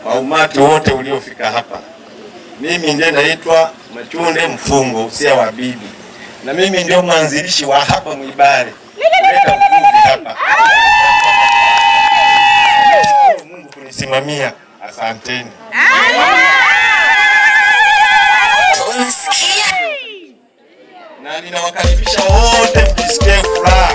kwa umati wote uliofika hapa. Mimi ndiye naitwa Machunde Mfungo usia wa bibi, na mimi ndio mwanzilishi wa hapa Mwibare kuleta uvuvi hapa. Nashukuru Mungu kunisimamia, asanteni. Na ninawakaribisha wote mjisikie furaha.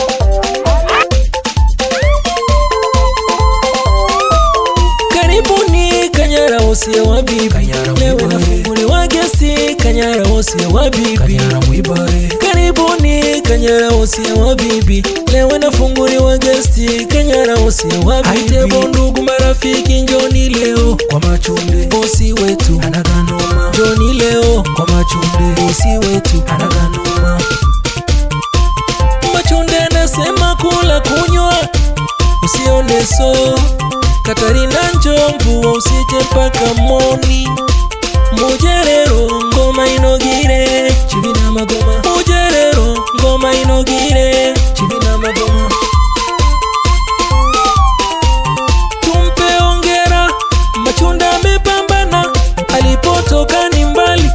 Karibuni Kanyara wosia wa bibi, leo nafunguliwa gesi Kanyara wosia wa bibi. Karibuni Kanyara wosia wa bibi, leo nafunguliwa gesi Kanyara wosia wa bibi. Haitebo ndugu marafiki, njoni leo kwa Machunde, bosi wetu anaganoma. Njoni leo kwa Machunde, bosi wetu anaganoma. Machunde anasema kula kunywa usione so Katarina Njomvu usije mpaka moni Mujerero ngoma inogire chivina magoma Mujerero ngoma inogire chivina magoma Tumpe ongera Machunda amepambana alipotoka ni mbali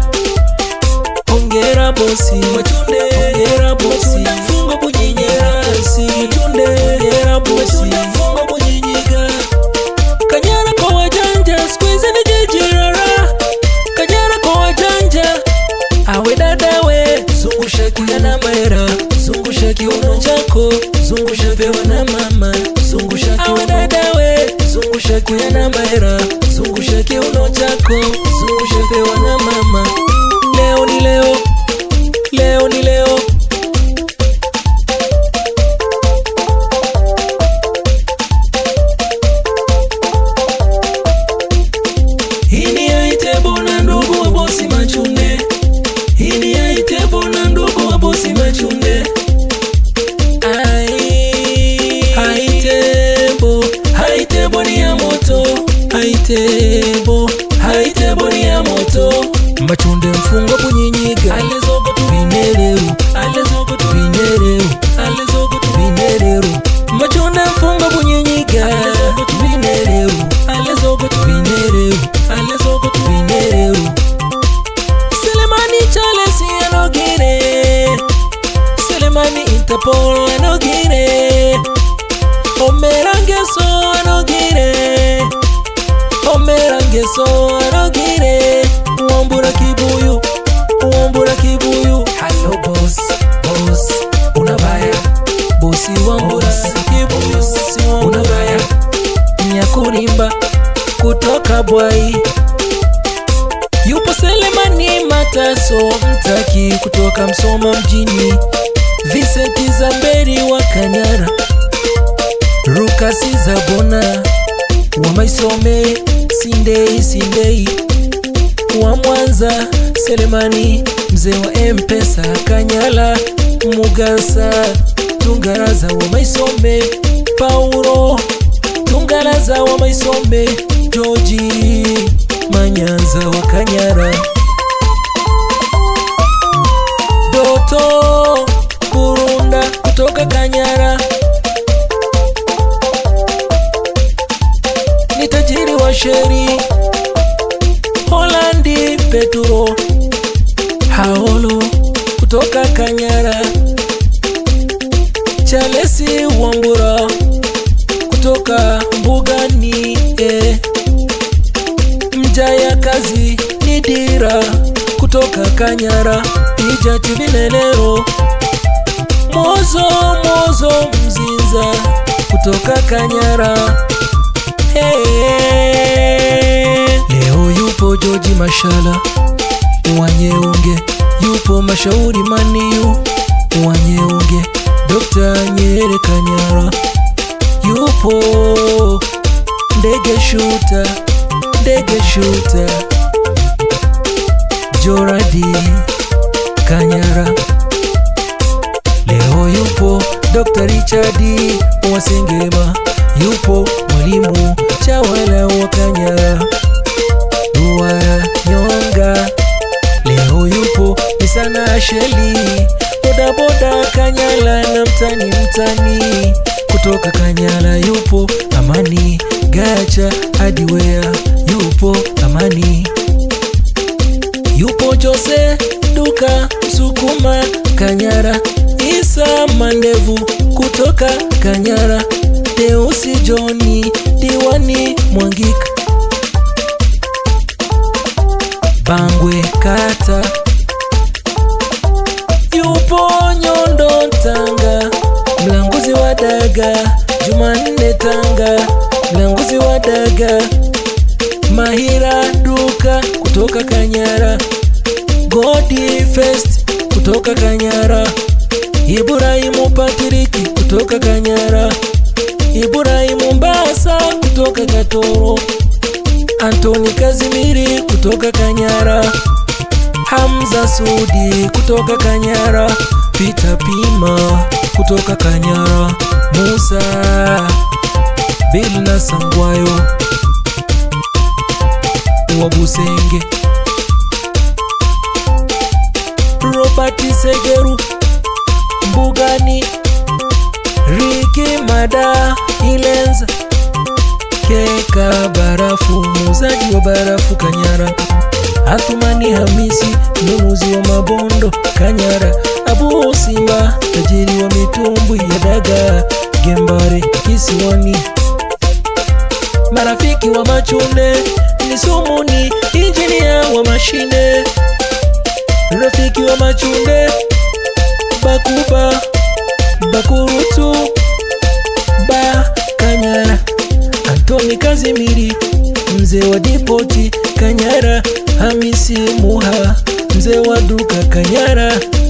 Ongera bosi Machunde Ongera bosi Mfungo bunyinyera bosi Machunde Ongera bosi Mfungo bunyinyika Kanyara kwa wajanja siku hizi ni jiji rara Kanyara kwa wajanja awe dada we zungusha kiana maera zungusha kiuno chako zungusha pewa na mama zungusha awe dada we zungusha kiana maera zungusha kiuno chako zungusha pewa na mama leo ni leo leo ni leo Hii ni Aitebo na ndugu wa bosi Machunde. Hii ni Aitebo na ndugu wa bosi Machunde. Ai, Aitebo, Aitebo ni ya moto. Aitebo, Aitebo ni ya moto. Machunde mfungo bunyinyika. Alezogo tu vinereru. Alezogo tu vinereru. Alezogo tu vinereru. Machunde mfungo bunyinyika. Alezogo tu vinereru. Alezogo tu vinereru. Alezogo tu vinereru. Selemani Charles anogire. Selemani Interpol anogire. Omerangeso anogire. Omerangeso anogire. Wambura kibuyu. Wambura kibuyu. Hello boss, boss. Unabaya. Bosi wambura kibuyu. Si wambura. Unabaya. Nyakurimba kutoka Bwai. Yupo Selemani Mataso Mtaki kutoka Msoma mjini, Vincent Zamberi wa Kanyara, Rukasi Zabona wa Maisome, Sindei Sindei wa Mwanza, Selemani mzee wa Mpesa Kanyala, Mugasa Tungaraza wa Maisome, Paulo Tungaraza wa Maisome, Joji Manyanza wa Kanyara, Doto Burunda kutoka Kanyara, ni tajiri wa sheri Holandi, Peturo Haolo kutoka Kanyara, Chalesi Wambura kutoka Mbugani eh. Mjaya kazi ni dira kutoka Kanyara, Ijati Vinenero, Mozo Mozo Mzinza kutoka Kanyara. Hey. Leo yupo Joji Mashala Wanyeunge, yupo Mashauri Maniu Wanyeunge, Dr. Nyere Kanyara, yupo Ndege Shuta Ndege Shuta Joradi Kanyara. Leo yupo Dr. Richard Wasengema, yupo mwalimu Chawala wa Kanyara, Ruara Nyonga. Leo yupo Misana Asheli, bodaboda Kanyala na mtani mtani kutoka Kanyala, yupo Amani Gacha furniture hardware yupo amani yupo jose duka msukuma kanyara isa mandevu kutoka kanyara deusi joni diwani mwangika bangwe kata yupo nyondo tanga mlanguzi wa daga jumanne tanga mlanguzi wa daga mahira duka kutoka kanyara godi fest kutoka kanyara ibrahimu patriki kutoka kanyara ibrahimu mbasa kutoka katoro antoni kazimiri kutoka kanyara hamza sudi kutoka kanyara pita pima kutoka kanyara musa bilna sangwayo wa busenge robert segeru mbugani riki mada ilenza keka barafu muuzaji wa barafu kanyara athumani hamisi mnunuzi wa mabondo kanyara abu simba tajiri wa mitumbwi ya daga gembare kisiwani marafiki wa machune ni sumuni injinia wa mashine rafiki wa machunde bakuba bakurutu ba kanyara antoni kazimiri mzee wa dipoti kanyara hamisi muha mzee wa duka kanyara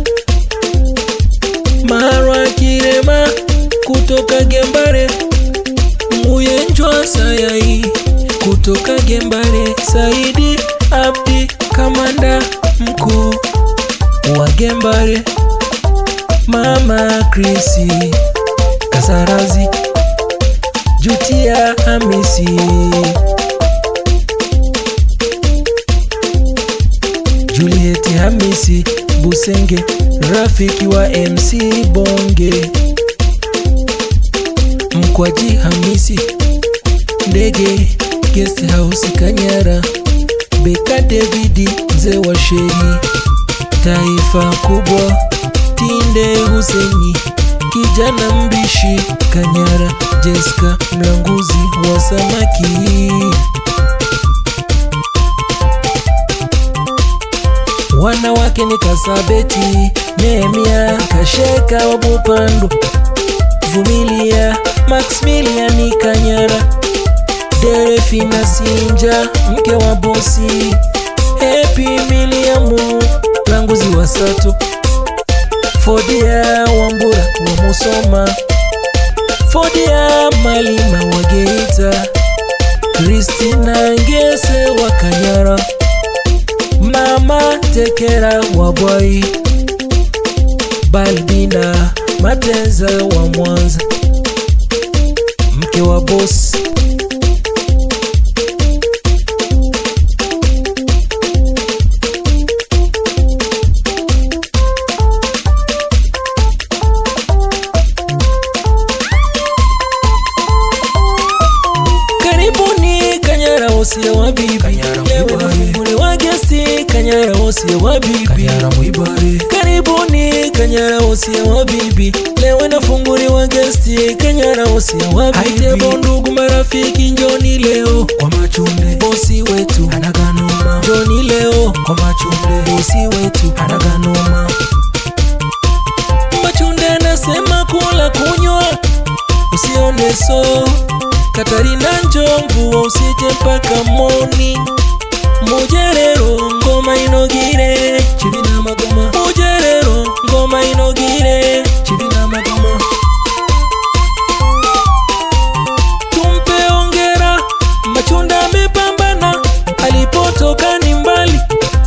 marwa kirema kutoka gembare muyenjwa sayai kutoka gembare saidi abdi kamanda mkuu wa gembare mama krisi kasarazi jutia hamisi julieti hamisi busenge rafiki wa mc bonge mkwaji hamisi ndege guest house kanyara beka davidi mzee wa sheri taifa kubwa tinde huseni kijana mbishi kanyara jeska mlanguzi wa samaki wanawake ni kasabeti nehemia kasheka wa bupando vumilia maximiliani kanyara derefina sinja mke wa bosi hepi miliamu mlanguzi wa sato fodia wambura wa musoma fodia malima wa geita kristina ngese wa kanyara mama tekera wa bwai balbina mateza wa mwanza mke wa bosi karibuni kanyara wosia wa bibi Kanyara Leo Mwibare. nafunguli wa gesti kanyara wosia wa bibi Kanyara Mwibare karibuni kanyara wosia wa bibi leo nafunguli wa gesti kanyara wosia wa bibi Haitebo ndugu marafiki njoni leo kwa machunde bosi wetu anaganoma njoni leo kwa machunde bosi wetu anaganoma machunde anasema kula kunywa usione so katarina njomvu usije mpaka moni mujerero ngoma inogire chivina magoma mujerero ngoma inogire chivina magoma tumpe ongera machunda amepambana alipotoka ni mbali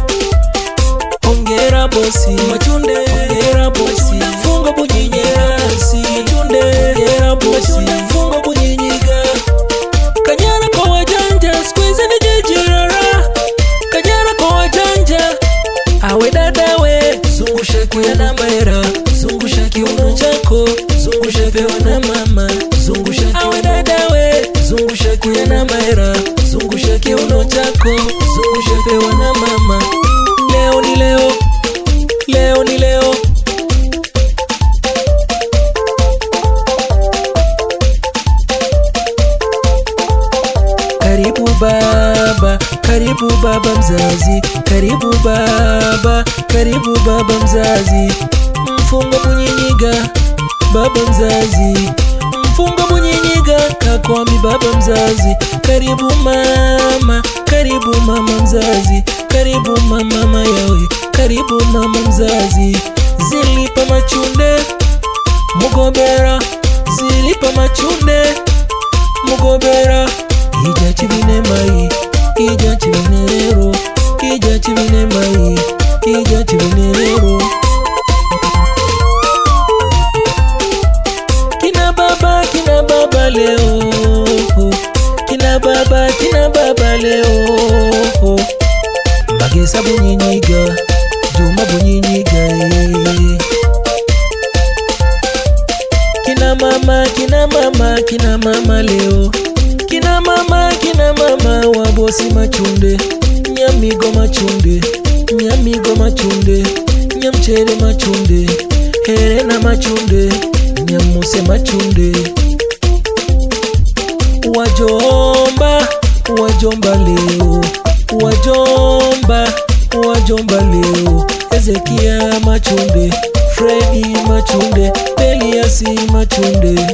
ongera bosi machunde ongera bosi funga bunyinyera bosi machunde ongera bosi funga bunyinyiga kanyara kwa wajanja squeeze ni jijirara kanyara kwa wajanja awe dadawe zungusha kiana maera zungusha kiuno chako zungusha zungusha kiuno chako zungusha pewa na mama leo ni leo leo ni leo karibu baba karibu baba mzazi karibu baba karibu baba mzazi mfungo bunyinyiga baba mzazi mfungo bunyinyiga kakwami baba mzazi karibu mama karibu mama mzazi karibu mama mayawe karibu mama mzazi zilipa machunde mugobera zilipa machunde mugobera ija chivine mai ija chivine rero ija chivine mai ija chivine rero kina baba kina baba leo kina baba kina baba leo magesa bunyinyiga juma bunyinyiga eh. kina mama kina mama kina mama leo kina mama kina mama wabosi machunde nyamigo machunde nyamigo machunde nyamchere machunde herena machunde nyamuse machunde wajomba wajomba leo wajomba wajomba leo ezekia machunde fredi machunde eliasi machunde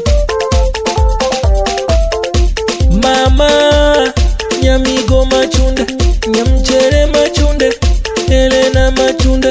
mama nyamigo machunde nyamchere machunde elena machunde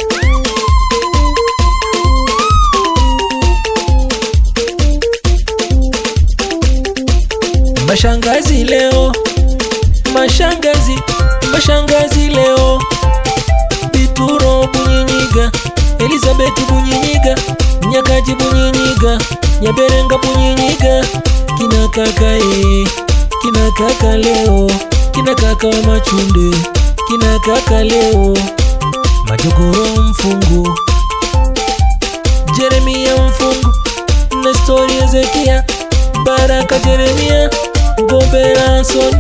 mashangazi leo mashangazi mashangazi leo bituro bunyinyiga elizabeti bunyinyiga nyakaji bunyinyiga nyaberenga bunyinyiga kina kaka e kina kaka leo kina kaka wa machunde kina kaka leo majogoro mfungu jeremia mfungu nestori ezekia baraka jeremia gombera soni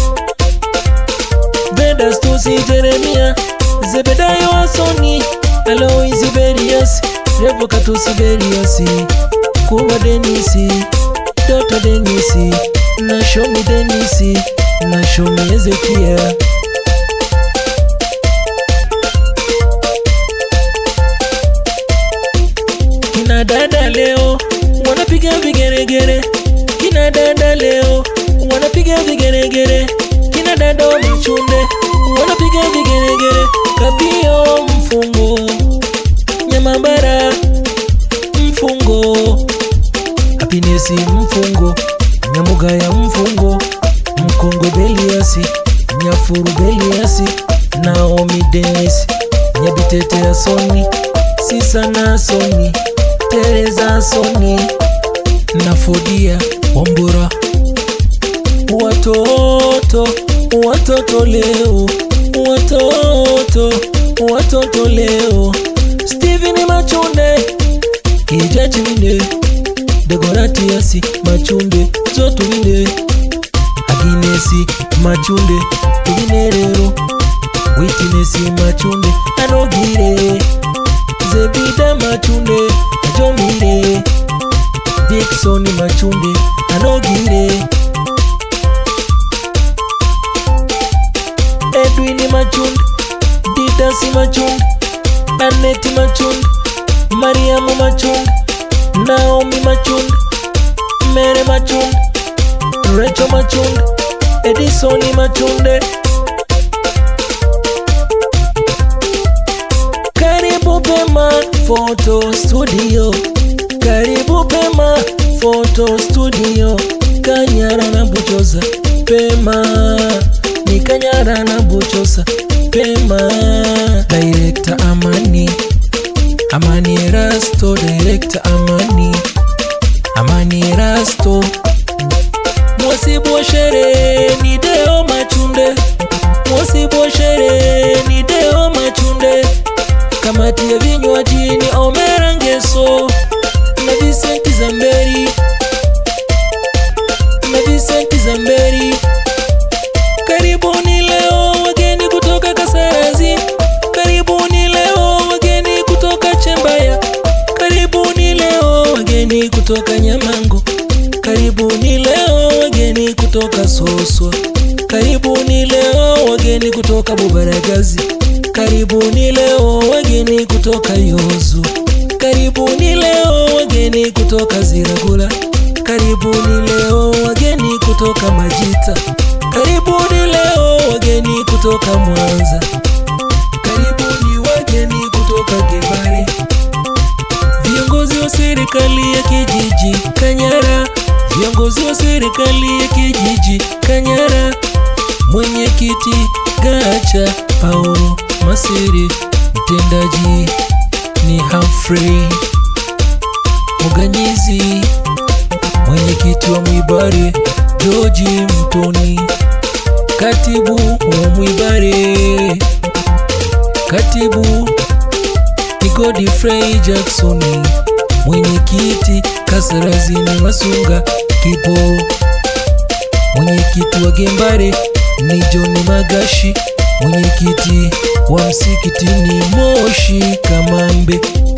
vedastusi jeremia zebedayo asoni aloisi beriasi revokatusi beriasi kuwa denisi doto denisi nashomi denisi nashomi ezekia kina dada leo wanapiga vigeregere kina dada leo wanapiga vigeregere kina dada wa machunde wanapiga vigeregere kapio mfungo nyamambara mfungo hapinesi mfungo nyamugaya mfungo mkongo beliasi nyafuru beliasi naomi denis nyabitete ya soni sisa na soni tereza soni nafodia wambura watoto watoto leo watoto watoto leo steven machunde ijachimine dekoratiasi machunde zotuvine aginesi machunde tuvine rero witinesi machunde anogire zebida machunde ajomire diksoni machunde anogire edwini machunde didasi machunde aneti machunde mariamu machunde naomi machunde mere machunde recho machunde edisoni machunde karibu pema photo studio karibu pema photo studio kanyara na buchosa pema ni kanyara na buchosa pema director amani amani rasto director amani amani rasto mwasibu shere ni deo machunde mwasibu shere ni deo machunde kamati ya vinywaji ni omera ngeso na visenti zamberi na visenti zamberi Loswa. Karibuni leo wageni kutoka Bubaragazi, karibuni leo wageni kutoka Yozu, karibuni leo wageni kutoka Ziragula, karibuni leo wageni kutoka Majita, karibuni leo wageni kutoka Mwanza, karibuni wageni kutoka Gebari, viongozi wa serikali ya kijiji Kanyara, viongozi wa serikali ya kijiji Kanyara, mwenyekiti Gacha Paulo Masiri, mtendaji ni Humphrey Muganyizi, mwenyekiti wa Mwibare George Mtoni, katibu wa Mwibare, katibu ni Godfrey Jackson, mwenyekiti Kasarazini Masunga Kipo, mwenyekiti wa Gembare ni John Magashi, mwenyekiti wa msikitini Moshi Kamambe,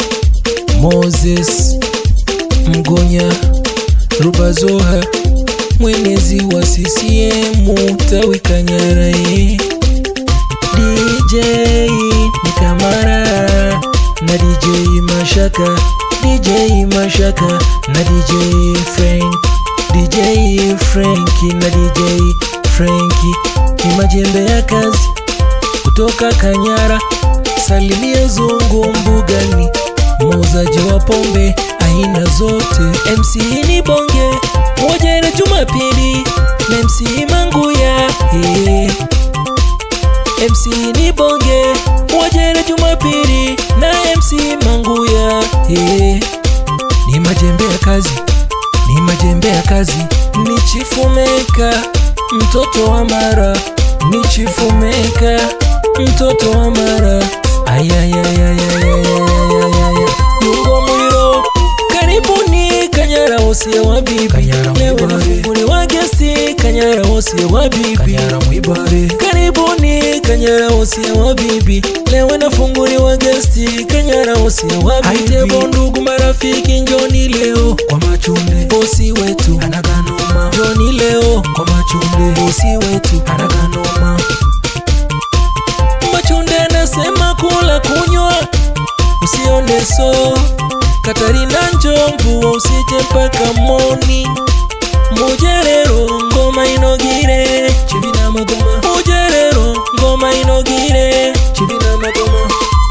Moses Mgonya Rubazoha, mwenezi wa CCM tawi Kanyara eh. DJ ni Kamara na DJ Mashaka, DJ Mashaka na DJ Frank, DJ Franki na DJ Franki ni majembe ya kazi kutoka Kanyara. Salimia zungu mbugani, muuzaji wa pombe aina zote. MC ni bonge Mwajere Jumapili na MC Manguya hey. MC ni bonge Mwajere Jumapili na MC Manguya hey. Ni majembe ya kazi, ni majembe ya kazi, ni Chifumeka mtoto wa Mara, ni Chifumeka mtoto wa Mara. Ayayayayayayayayaya Yungo Muliro, karibuni Kanyara wosie wa bibi, Kanyara leo Mwibare. nafunguliwa gesti Kanyara wosie wa bibi Kanyara Mwibare, karibuni Kanyara wosia wa bibi, leo nafunguliwa gesti Kanyara wosia wa bibi. Aitebo ndugu marafiki, njoni leo kwa machunde bosi wetu anaganoma, njoni leo kwa machunde bosi wetu anaganoma, Machunde anasema kula kunywa usione so Katarina njomvu usije mpaka moni Mujerero ngoma inogire chivina magoma Mujerero ngoma inogire chivina magoma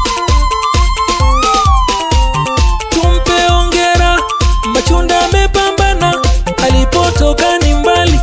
Tumpe ongera Machunda amepambana alipotoka ni mbali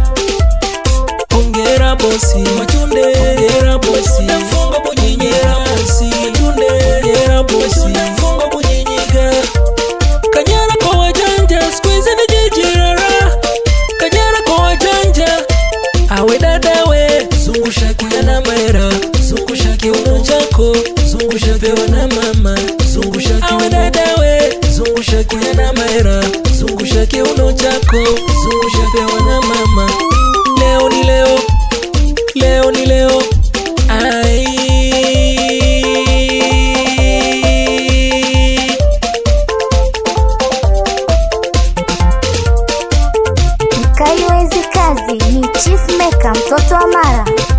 Ongera bosi Machunde Ongera bosi Mfunga bunyinyera bosi Machunde Ongera bosi Mfunga bunyinyega Kanyara kwa wajanja Squeeze ni jiji rara Kanyara kwa wajanja Awe dadawe Zungusha kijana maera Zungusha kiuno chako Zungusha pewa na mama Zungusha kiuno Awe dadawe Zungusha kijana maera Zungusha kiuno chako Zungusha pewa na mama Leo ni leo Leo ni leo Ai Mkali wa hizi kazi ni Chief Maker mtoto wa Mara.